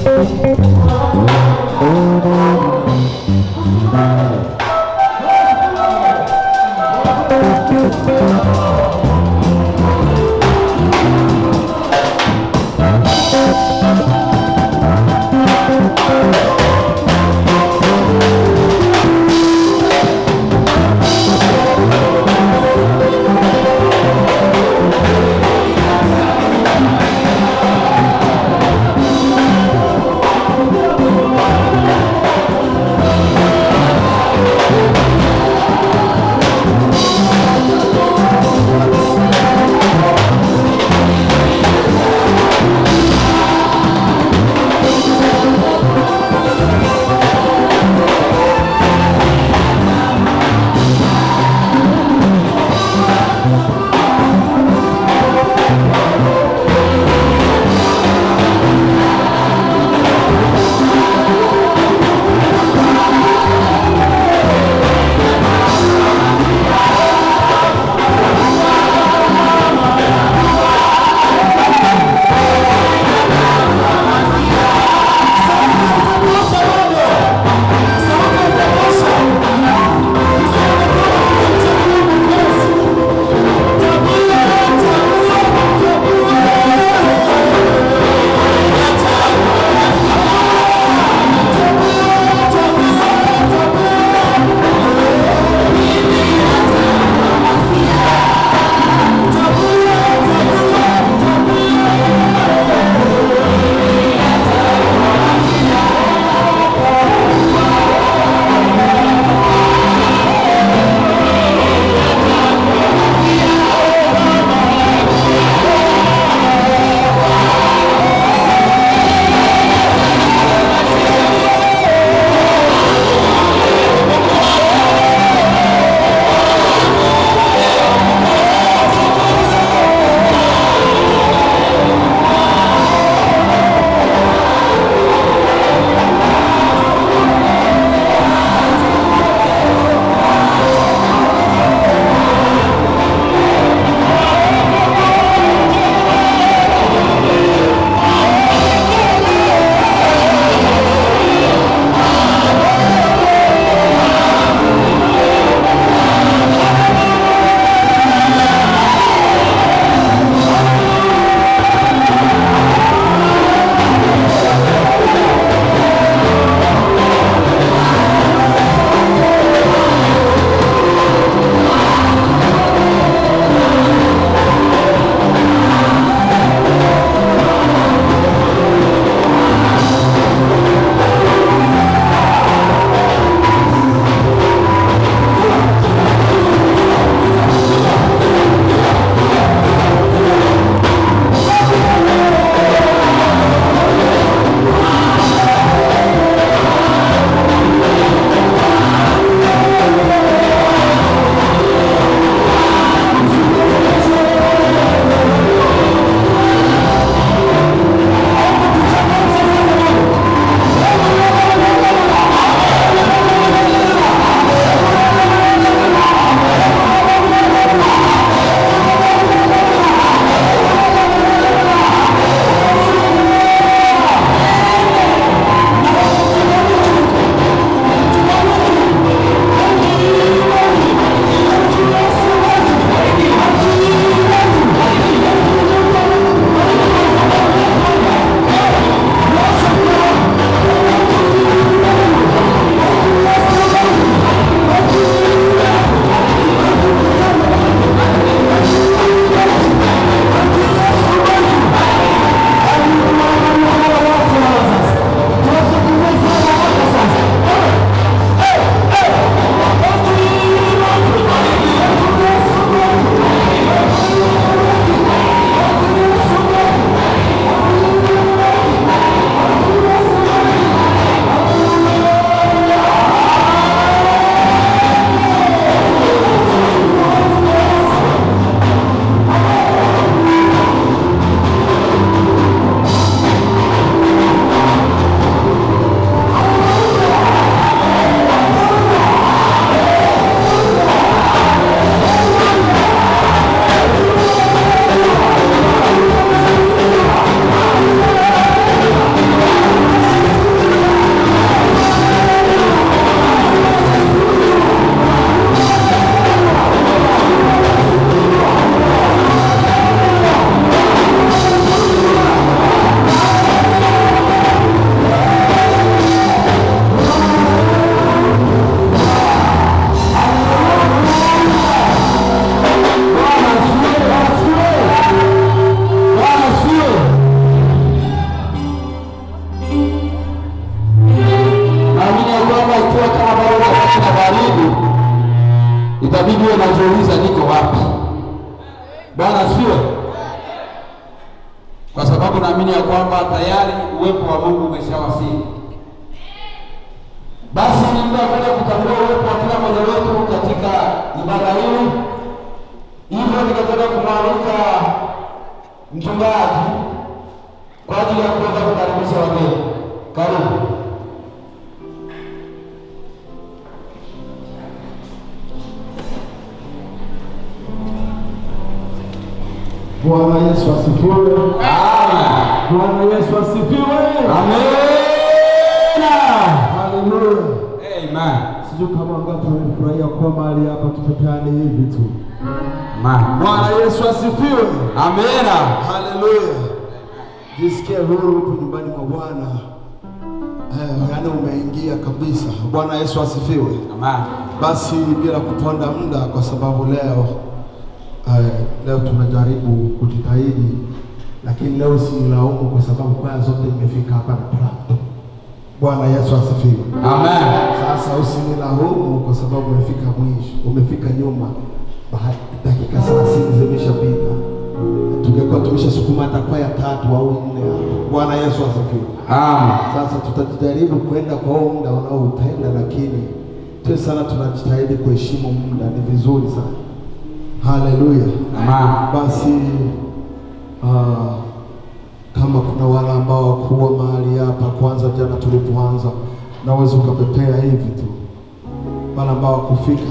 Thank itabidi uwe najiuliza niko wapi. Bwana asifiwe. Kwa sababu naamini ya kwamba tayari uwepo wa Mungu umeshawasili. Basi ni muda wa kwenda kutambua uwepo wa kila mmoja wetu katika ibada hii. Hivyo nikataka kumwalika mchungaji kwa ajili ya kuweza kukaribisha wageni. Karibu. Bwana Yesu asifiwe. Bwana Yesu asifiwe. Amina. Haleluya. Amen. Sijui kama wangapi wamefurahia kuwa mahali hapa tupepeane hivi tu. Amen. Bwana Yesu asifiwe. Amina. Haleluya. Jisikie huru huku nyumbani mwa Bwana. Eh, yaani umeingia kabisa. Bwana Yesu asifiwe. Amen. Basi bila kuponda muda, kwa sababu leo eh, leo tunajaribu kujitahidi, lakini leo usinilaumu kwa sababu kwaya zote nimefika hapa na plan. Bwana Yesu asifiwe. Amen. Sasa usinilaumu kwa sababu umefika mwisho, umefika nyuma, Baha- dakika 30 zimeshapita. Tungekuwa tumeshasukuma hata kwaya tatu au nne hapo. Bwana Yesu asifiwe. Amen. Sasa tutajaribu kwenda kwa huo muda unaoupenda, lakini tuwe sana tunajitahidi kuheshimu muda, ni vizuri sana. Haleluya. Amen. Basi ah, kama kuna wale ambao wakuwa mahali hapa kwanza, jana tulipoanza, naweza ukapepea hivi tu, wale ambao wakufika.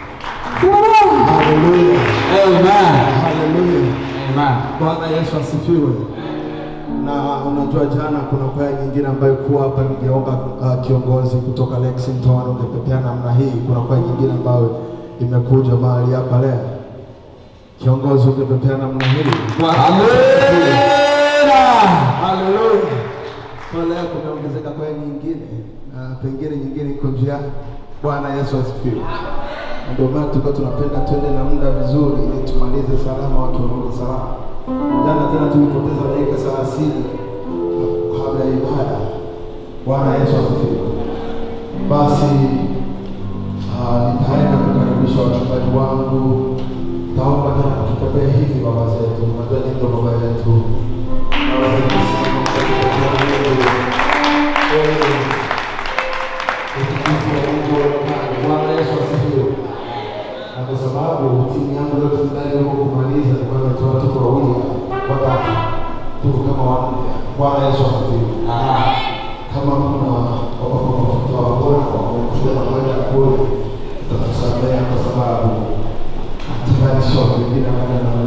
Haleluya, Amen. haleluya. Amen. Bwana Yesu asifiwe. Na unajua jana kuna kwaya nyingine ambayo kuwa hapa, ningeomba uh, kiongozi kutoka Lexington ungepepea namna hii. Kuna kwaya nyingine ambayo imekuja mahali hapa leo, kiongozi ungepepea namna hii. Bwana Yesu asifiwe. Amina. Haleluya. Kwa leo kumeongezeka kwaya nyingine na pengine nyingine iko njiani. Bwana Yesu asifiwe. Na Ndio maana tulikuwa tunapenda twende na muda vizuri ili tumalize salama, watu warudi salama. Jana tena tulipoteza dakika thelathini kabla ya ibada. Bwana Yesu asifiwe. Basi ah, nitaenda kukaribisha wachungaji wangu. Taomba tena tutembee hivi baba zetu, unajua ni ndio baba yetu. Baba zetu sana, wewe utukufu wa Mungu uonekane. Bwana Yesu asifiwe. Na kwa sababu timu yangu yote ndani huko kumaliza ni kwamba tu tuko wawili watatu, tuko kama wanne. Bwana Yesu asifiwe. Kama kuna wapapa mafuta wa Bwana wamekuja na kwenda kule, tutakusamea kwa sababu tayari sio wengine wanaenda na